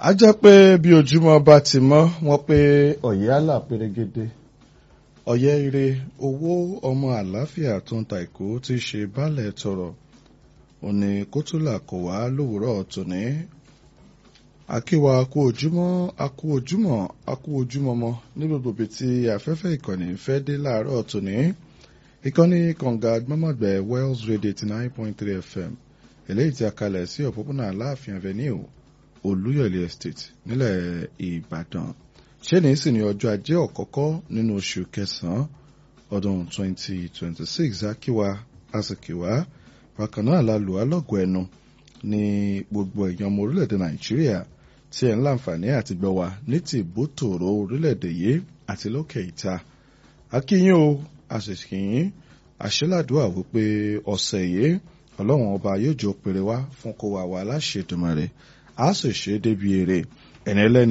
a jẹ́ pé bí ojúmọ́ bá ti mọ́ wọ́n pé ọ̀yẹ́ àlà pérégede ọ̀yẹ́ ire owó ọmọ àlàáfíà tó ń ta ìkó tí í ṣe baálẹ̀ tọrọ òní kótólà kò wá lówùúrọ̀ tòní akíwa akú ojúmọ́ akú ojúmọ́ akú ojúmọ́ mọ́ ní gbogbo ibi tí afẹ́fẹ́ ìkànnì fẹ́ dé láàárọ̀ tòní ìkànnì kànga gbọ́mọ̀gbẹ́ Wells Radio eighty nine point three FM eléyìí tí a kalẹ̀ sí òpópónà aláàfin avenue olúyọ̀lé estate nílẹ̀ ìbàdàn ṣé ní sì ní ọjọ́ ajé ọ̀kọ́kọ́ nínú oṣù kẹsàn-án ọdún 2026 akíwa asìkíwá bákan náà la lù á lọ́gọ̀ ẹnu ní gbogbo èèyàn ọmọ orílẹ̀-èdè nàìjíríà tí ẹ̀ ń láǹfààní àti gbọ́ wa ní ti ìbótòrò orílẹ̀-èdè yìí àti lókè ìta akíyín o àṣìṣìyín àṣẹládùá wípé ọ̀sẹ̀ yìí ọlọ́run ọba yóò jọ pèrè wá fún kó wà wá láṣẹ Èdùmàrè a sì ṣe é débi èrè ẹni ẹlẹ́ni